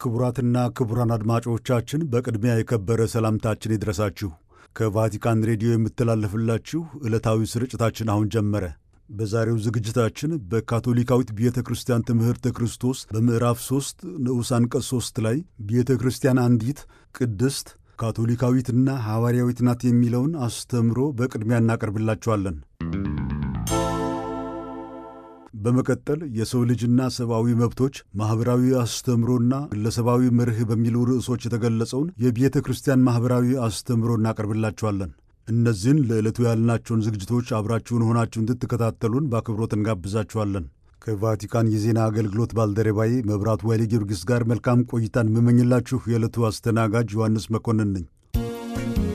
ክቡራትና ክቡራን አድማጮቻችን በቅድሚያ የከበረ ሰላምታችን ይድረሳችሁ። ከቫቲካን ሬዲዮ የምተላለፍላችሁ ዕለታዊ ስርጭታችን አሁን ጀመረ። በዛሬው ዝግጅታችን በካቶሊካዊት ቤተ ክርስቲያን ትምህርተ ክርስቶስ በምዕራፍ 3 ንዑስ አንቀጽ 3 ላይ ቤተ ክርስቲያን አንዲት ቅድስት ካቶሊካዊትና ሐዋርያዊት ናት የሚለውን አስተምሮ በቅድሚያ እናቀርብላችኋለን። በመቀጠል የሰው ልጅና ሰብአዊ መብቶች ማኅበራዊ አስተምሮና ግለሰባዊ መርህ በሚሉ ርዕሶች የተገለጸውን የቤተ ክርስቲያን ማኅበራዊ አስተምሮ እናቀርብላችኋለን። እነዚህን ለዕለቱ ያልናቸውን ዝግጅቶች አብራችሁን ሆናችሁ እንድትከታተሉን በአክብሮት እንጋብዛችኋለን። ከቫቲካን የዜና አገልግሎት ባልደረባዬ መብራቱ ኃይሌ ጊዮርጊስ ጋር መልካም ቆይታን የምመኝላችሁ የዕለቱ አስተናጋጅ ዮሐንስ መኮንን ነኝ።